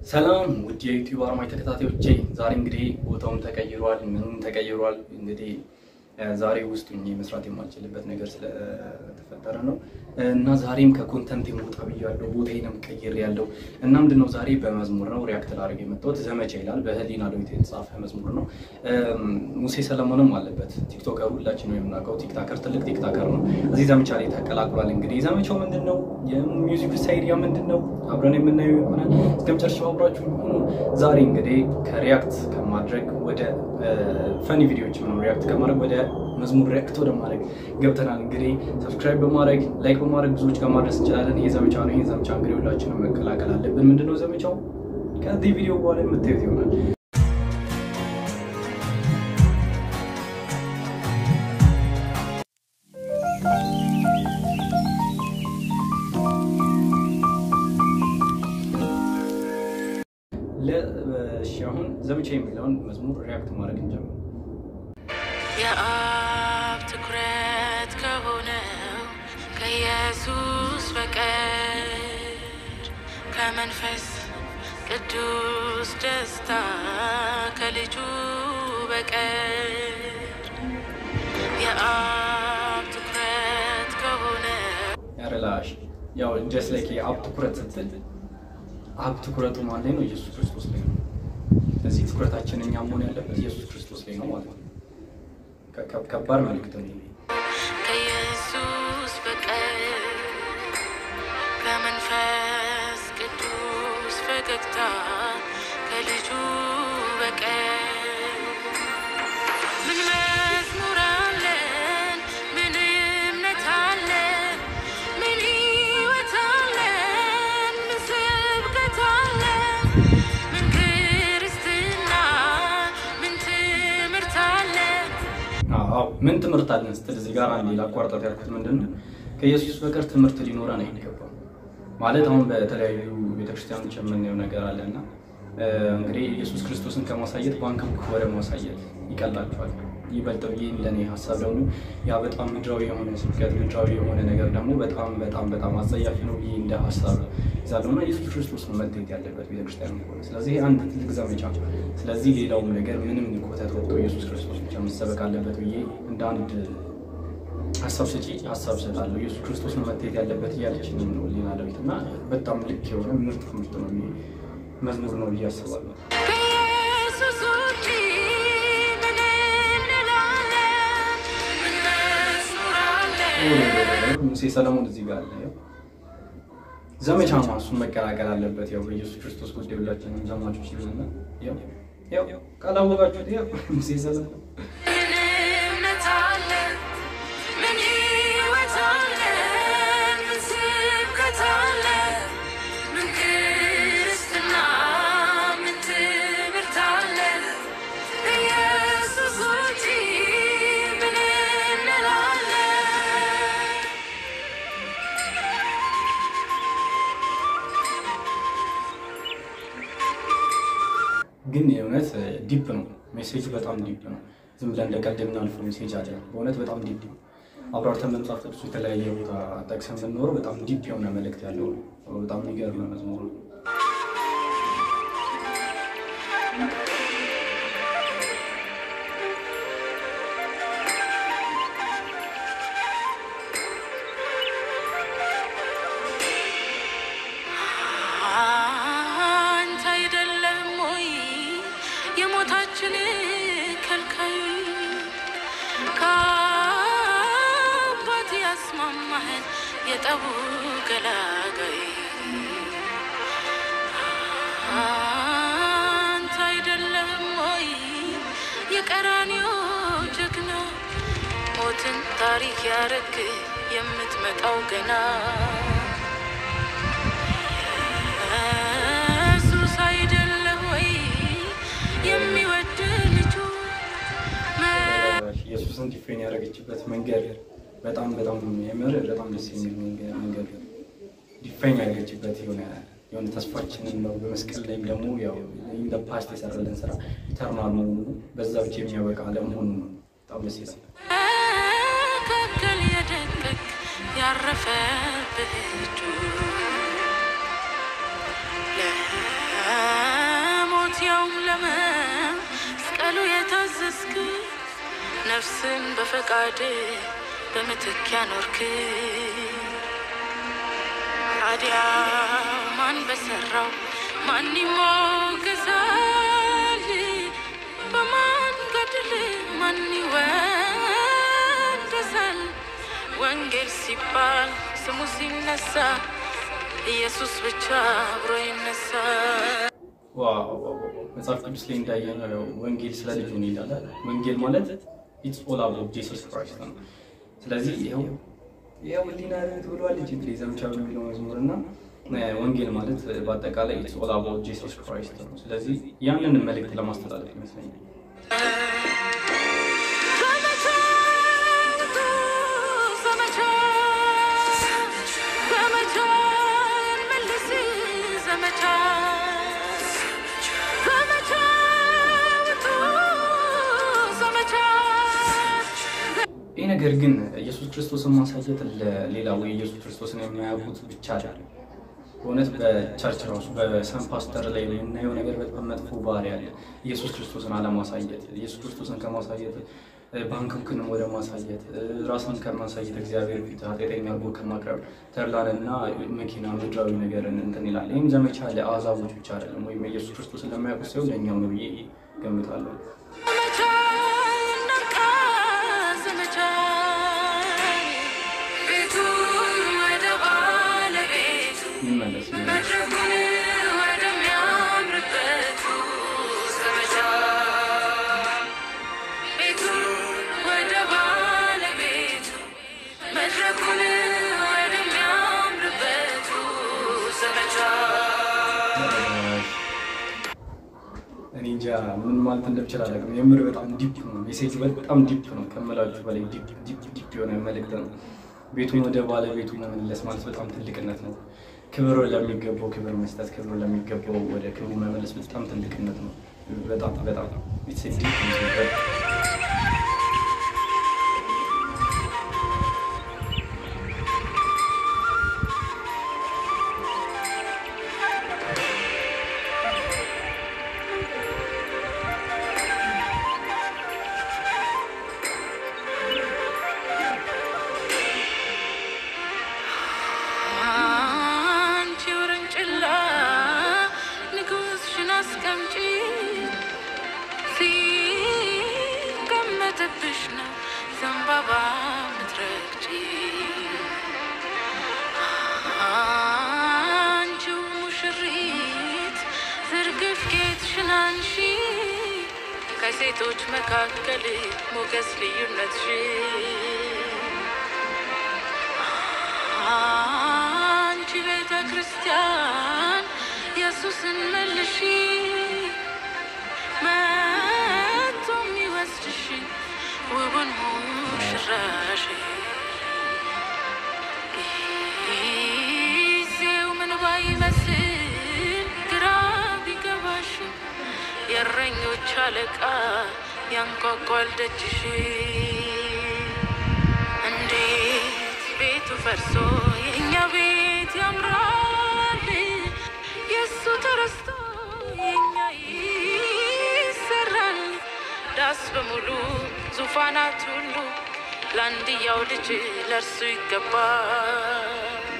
ሰላም ውድ የዩቲዩብ አርማይ ተከታታዮቼ፣ ዛሬ እንግዲህ ቦታውም ተቀይሯል፣ ምንም ተቀይሯል። እንግዲህ ዛሬ ውስጥ ሆኜ መስራት የማልችልበት ነገር ስለተፈጠረ ነው እና ዛሬም ከኮንተንት የመውጣ ብያለሁ። ቦታዬንም ቀይር ያለው እና ምንድን ነው ዛሬ በመዝሙር ነው ሪያክት ላደርግ የመጣሁት። ዘመቻ ይላል በህሊና ዳዊት የተጻፈ መዝሙር ነው። ሙሴ ሰለሞንም አለበት። ቲክቶከር ሁላችን ነው የምናውቀው። ቲክታከር ትልቅ ቲክታከር ነው። እዚህ ዘመቻ ላይ ተቀላቅሏል። እንግዲህ ዘመቻው ምንድን ነው? የሚውዚክ ሳይዲያ ምንድን ነው? አብረን የምናየው ይሆናል። እስከ መጨረሻው አብራችሁ ሆኑ። ዛሬ እንግዲህ ከሪያክት ከማድረግ ወደ ፈኒ ቪዲዮዎች ነው ሪያክት ከማድረግ ወደ መዝሙር ሪያክት ወደ ማድረግ ገብተናል። እንግዲህ ሰብስክራይብ በማድረግ ላይክ በማድረግ ብዙዎች ጋር ማድረስ እንችላለን። ይህ ዘመቻ ነው። ይህን ዘመቻ እንግዲህ ሁላችንም መቀላቀል አለብን። ምንድነው ዘመቻው? ከዚህ ቪዲዮ በኋላ የምታዩት ይሆናል። ለእሺ አሁን ዘመቻ የሚለውን መዝሙር ሪያክት ማድረግ እንጀምር። የአብ ትኩረት ከሆነው ከኢየሱስ በቀር ከመንፈስ ቅዱስ ደስታ ከልጁ በቀር የአብ ትኩረት ከሆነው ያረላሽ ያው ጀስት ላይክ የአብ ትኩረት ስትል አብ ትኩረቱ ማን ላይ ነው? ኢየሱስ ክርስቶስ ላይ ነው። ስለዚህ ትኩረታችን እኛ መሆን ያለበት ኢየሱስ ክርስቶስ ላይ ነው ማለት ነው። ከ- ከ- ከባድ መልዕክት ነው ይሄ። ከኢየሱስ በቀር ከመንፈስ ቅዱስ ፈገግታ ከልጁ በቀር ምን መዝሙር አለን? ምን እምነት አለን? ምን ሕይወት አለን? ምን ስብከት አለን? ምን ክርስትና? ምን ትምህርት አለን? አዎ ምን ትምህርት አለን ስትል እዚህ ጋር አንዴ ላቋርጣት ያልኩት ምንድን ነው ከኢየሱስ በቀር ትምህርት ሊኖረን አይገባም። ማለት አሁን በተለያዩ ቤተክርስቲያኖች የምናየው ነገር አለና እ፣ እንግዲህ ኢየሱስ ክርስቶስን ከማሳየት ባንክ ወደ ማሳየት ይቀላቸዋል። ይበልጥ ብዬ ለእኔ ሀሳብ ደግሞ ያ በጣም ምድራዊ የሆነ ስብከት ምድራዊ የሆነ ነገር ደግሞ በጣም በጣም በጣም አጸያፊ ነው ብዬ እንደ ሀሳብ ይዛለሁ እና ኢየሱስ ክርስቶስ ነው መታየት ያለበት ቤተክርስቲያን ከሆነ ስለዚህ አንድ ትልቅ ዘመቻ ስለዚህ ሌላውም ነገር ምንም ኮተት ወጥቶ ኢየሱስ ክርስቶስ ብቻ መሰበክ አለበት ብዬ እንደ አንድ ሀሳብ ሰጪ ሀሳብ ሰጣለሁ። ኢየሱስ ክርስቶስ ነው መታየት ያለበት እያለች ነው ሌላ ዳዊት እና በጣም ልክ የሆነ ምርጥ ትምህርት ነው ይሄ መዝሙር ነው ብዬ አስባለሁ። ከኢየሱስ ውጪ ምን እንላለን? ምን መዝሙር አለን? ሙሴ ሰለሞን እዚህ ጋር አለ። ያው ዘመቻ ነው እሱን መቀላቀል አለበት። ያው በኢየሱስ ክርስቶስ ጉዳይ ሁላችንም ዘማቾች ይሆናል። ያው ያው ካላወቃችሁት ያው ሙሴ ሰለሞን ምን እምነት አለን? ምን ሕይወት አለን? ምን ስብከት አለን? ምን ክርስትና? ምን ትምህርት አለን? ከኢየሱስ ውጪ ምን እንላለን? ግን የእውነት ዲፕ ነው ሜሴጁ፣ በጣም ዲፕ ነው። ዝም ብለን እንደ ቀልድ የምናልፈው ሜሴጅ አለ። በእውነት በጣም ዲፕ ነው። አብራርተን መጽሐፍ ቅዱስ የተለያየ ቦታ ጠቅሰን ብንኖረው በጣም ዲፕ የሆነ መልእክት ያለው ነው። በጣም የሚገርም መዝሙር ነው። አንተ አይደለም ወይ የሞታችን ከልካይ ከአባት ያስማማህን የጠቡ ገላጋይ አንተ አይደለም ወይ የቀራንዮ ጀግና ሞትን ታሪክ ያረግ የምትመጣው ገና ኢየሱስ አይደለም ወይ የሚወድ ልጁ ኢየሱስን ዲፌን ያደረገችበት መንገድ በጣም በጣም የሚያምር በጣም ደስ የሚል መንገድ- መንገድ ዲፌን ያደረገችበት የሆነ የሆነ ተስፋችንን ነው። በመስቀል ላይም ደግሞ ያው ኢን ዘ ፓስት የሰራልን ስራ ኢተርናል መሆኑ በዛ ብቻ የሚያበቃ አለመሆኑ ነው። በጣም ደስ ይላል። መካከል የደቀቅ ያረፈብህ እጁ ለሞት ያውም ለመስቀሉ የታዘዝክ ነፍስን በፈቃድ በምትክ ያኖርክ ታዲያ ማን በሰራው ማን ይሞገሳል? በማን ገድል ማን ይወደሳል? ወንጌል ሲባል ስሙ ሲነሳ ኢየሱስ ብቻ አብሮ ይነሳል። ዋው ዋው፣ ዋው። መጽሐፍ ቅዱስ ላይ እንዳየነው ያው ወንጌል ስለ ልጁ ነው ይላል። ወንጌል ማለት ኢትስ ኦል አባውት ጂሰስ ክራይስት ነው። ስለዚህ ይኸው ይኸው ህሊና ርት ብሏል እንጂ እንግዲህ ዘምቻ በሚለው መዝሙር እና ወንጌል ማለት በአጠቃላይ ኢትስ ኦል አባውት ጂሰስ ክራይስት ነው። ስለዚህ ያንን መልእክት ለማስተላለፍ ይመስለኛል። ዘመቻ ውጡ፣ ዘመቻ ዘመቻ እንመልስ ዘመቻ ዘመቻ ውጡ፣ ዘመቻ ይህ ነገር ግን ኢየሱስ ክርስቶስን ማሳየት ለሌላ ወይ ኢየሱስ ክርስቶስን የማያውቁት ብቻ አይደለም። በእውነት በቸርች ራሱ በሰን ፓስተር ላይ የምናየው ነገር በጣም መጥፎ ባህሪ አለ። ኢየሱስ ክርስቶስን አለማሳየት፣ ኢየሱስ ክርስቶስን ከማሳየት ባንክክንም ወደ ማሳየት፣ ራስን ከማሳየት እግዚአብሔር ፊት ኃጢአተኛ አድርጎ ከማቅረብ ተድላንና መኪና ምድራዊ ነገርን እንትን ይላል። ይህም ዘመቻ ለአሕዛቦች ብቻ አይደለም፣ ወይም ኢየሱስ ክርስቶስን ለማያውቁት ሰው ለእኛው ነው ብዬ ገምታለሁ። ዘመቻ እናብቃ ዘመቻ ቤቱን ወደ ባለቤቱ ይመለስ መድረኩን ወደሚያምርበቱ ዘመቻ ቤቱን ወደ ባለቤቱ መድረኩን ወደሚያምርበቱ ዘመቻ እኔ እንጃ ምን ማለት እንደምችል አላውቅም። የምር በጣም ዲፕ ነው፣ ሜሴጅ በጣም ዲፕ ነው ከምላችሁ በላይ ዲፕ ዲፕ ዲፕ የሆነ መልእክት ነው። ቤቱን ወደ ባለቤቱ መመለስ ማለት በጣም ትልቅነት ነው። ክብር ለሚገባው ክብር መስጠት፣ ክብር ለሚገባው ወደ ክብሩ መመለስ በጣም ትልቅነት ነው። በጣም በጣም It's a deep message። አንቺ ውርንጭላ ንጉሥሽን አስቀምጪ ሲቀመጥብሽ ነው ዘንባባ ምትረግጪ አንቺው ሙሽሪት ዝርግፍ ጌጥሽን አንሺ ከሴቶች መካከል ሞገስ ልዩነትሽ አንቺ ቤተ ክርስቲያን ኢየሱስን መልሺ መቶ የሚወስድሽ ውቡን ሙሽራሽ ጊዜው ምን ባይመስል ግራ ቢገባሽ የእረኞች አለቃ ያንኳኳል ደጅሽ እንዴት ቤቱ ፈርሶ የእኛ ቤት ያምራል፣ የእሱ ተረስቶ የእኛ ይሰራል። ዳስ በሙሉ ዙፋናት ሁሉ ለአንድያው ልጅ ለእርሱ ይገባል።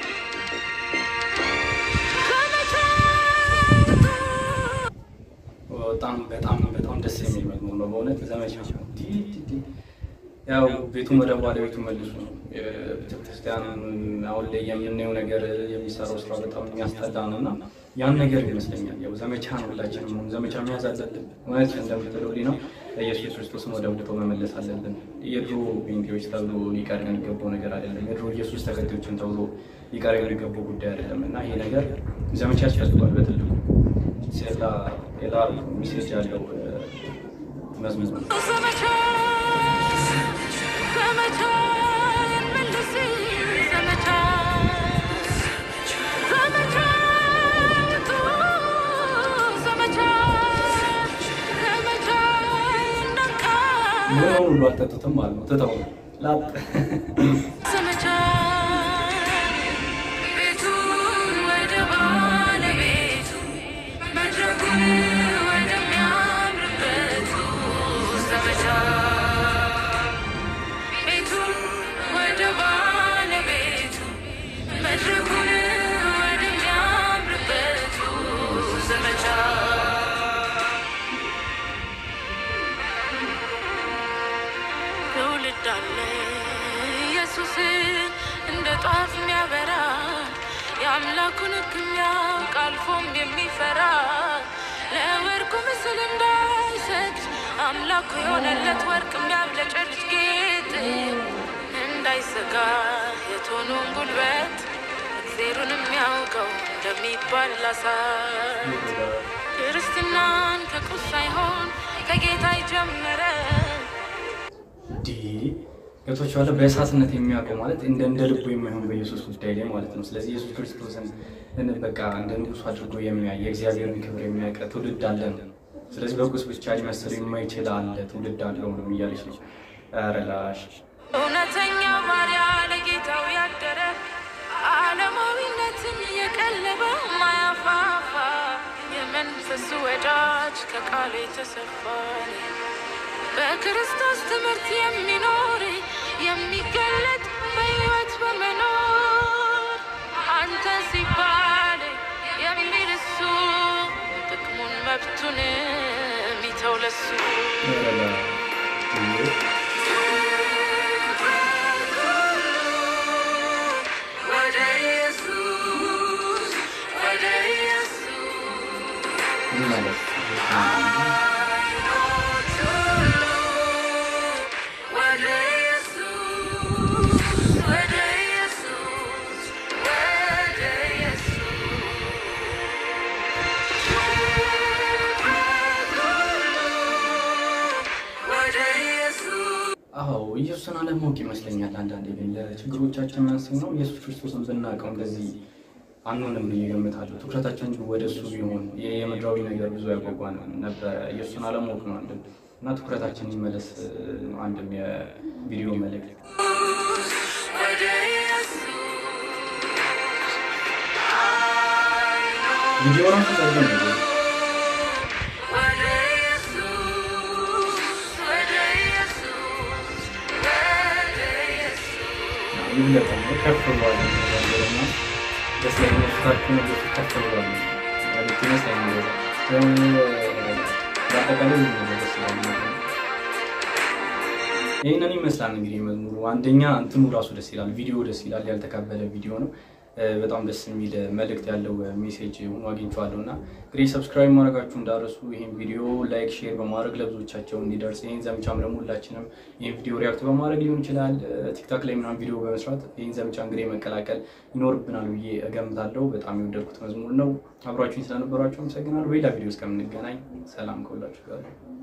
በጣም በጣም በጣም ደስ የሚል መዝሙር ነው በእውነት ዘመቻ ነው። ዲ- ዲ- ዲ- ያው ቤቱን ወደ ባለቤቱ መልሱ ነው። ቤተክርስቲያን አሁን ላይ የምናየው ነገር የሚሰራው ስራ በጣም የሚያስጠላ ነው እና ያን ነገር ይመስለኛል ያው ዘመቻ ነው። ሁላችንም አሁን ዘመቻ መያዝ አለብን። እውነት እንደምትለው ነው ኢየሱስ ክርስቶስን ወደ ቦታው መመለስ አለብን። የድሮ ጴንጤዎች ተብሎ ሊቀር የሚገባው ነገር አይደለም። የድሮ ኢየሱስ ተከታዮችን ተብሎ ሊቀር የሚገባው ጉዳይ አይደለም እና ይሄ ነገር ዘመቻ ያስፈልጓል በትልቁ ሌላ ሌላ ሚሴጅ ያለው መዝሙር ነው። ዘመቻ ዘመቻ እንመልስ ዘመቻ ዘመቻ ውጡ ዘመቻ ዘመቻ እናብቃ ምን ሁሉ አልጠጡትም ማለት ነው። ትተው ነው ላጥ ዘመቻ ቤቱን ወደ ባለቤቱ መድረኩን ወደ ምስል እንዳይሰጥ አምላኩ የሆነለት ወርቅ የሚያብለጨልጭ ጌጥ እንዳይሰጋ የቶኑን ጉልበት እግዜሩን የሚያውቀው እንደሚባል ላሳት ክርስትናን ከቁስ ሳይሆን ከጌታ ይጀምረ ዲ ገብቶችኋል። በእሳትነት የሚያውቀው ማለት እንደ እንደ ልቡ የማይሆን በኢየሱስ ጉዳይ ላይ ማለት ነው። ስለዚህ ኢየሱስ ክርስቶስን እን- በቃ እንደ ንጉሱ አድርጎ የሚያይ የእግዚአብሔርን ክብር የሚያውቅ ትውልድ አለን። ስለዚህ በቁስ ብቻ ሊመስል የማይችል አለ ትውልድ አለው ነው እያለች ነው። ኧረ ላሽ እውነተኛ ባሪያ ለጌታው ያደረ ዓለማዊነትን የቀለበ ማያፋፋ የመንፈሱ ወዳጅ ከቃሉ የተሰፋ በክርስቶስ ትምህርት የሚኖር የሚገለጥ በሕይወት በመኖር አንተ ሲባል የሚል እሱ ጥቅሙን መብቱን የሚተው ለሱ ኧረ ላሽ ወደ ኢየሱስ ወደ ኢየሱስ ምን ማለት ወደ ኢየሱስ ወደ ኢየሱስ ወደ ኢየሱስ ወደ ኢየሱስ አዎ ኢየሱስን አለማወቅ ይመስለኛል። አንዳንዴ ግን ለችግሮቻችን መንስኤ ነው። ኢየሱስ ክርስቶስን ብናውቀው እንደዚህ አንሆንም ብዬ እገምታለሁ። ትኩረታችን እንጂ ወደ እሱ ቢሆን ይሄ የምድራዊ ነገር ብዙ ያጓጓን ነበረ። ኢየሱስን አለማወቅ ነው አንድም እና ትኩረታችን ይመለስ ነው አንድም የቪዲዮ መልእክት ወደ ኢየሱስ ቪዲዮ ራሱ ጸልም ነው ወደ ኢየሱስ ወደ ኢየሱስ ወደ ኢየሱስ ይብለጥ ከፍ ብሏል ነገርና ደስ ለሚመስላችሁ ነገር ከፍ ብሏል ማለት ይመስለኛል። በአጠቃላይ ሁሉ ነገር ደስ ይላል። ይህንን ይመስላል እንግዲህ መዝሙሩ። አንደኛ እንትኑ ራሱ ደስ ይላል፣ ቪዲዮ ደስ ይላል። ያልተካበለ ቪዲዮ ነው። እ፣ በጣም ደስ የሚል መልእክት ያለው ሜሴጅ ሆኖ አግኝቼዋለሁ እና እንግዲህ ሰብስክራይብ ማድረጋችሁ እንዳረሱ ይህን ቪዲዮ ላይክ፣ ሼር በማድረግ ለብዙዎቻቸው እንዲደርስ ይህን ዘመቻም ደግሞ ሁላችንም ይህን ቪዲዮ ሪያክት በማድረግ ሊሆን ይችላል እ፣ ቲክታክ ላይ ምናምን ቪዲዮ በመስራት ይህን ዘመቻ እንግዲህ መቀላቀል ይኖርብናል ብዬ እገምታለሁ። በጣም የወደድኩት መዝሙር ነው። አብሯችሁኝ ስለነበራችሁ አመሰግናለሁ። በሌላ ቪዲዮ እስከምንገናኝ ሰላም ከሁላችሁ ጋር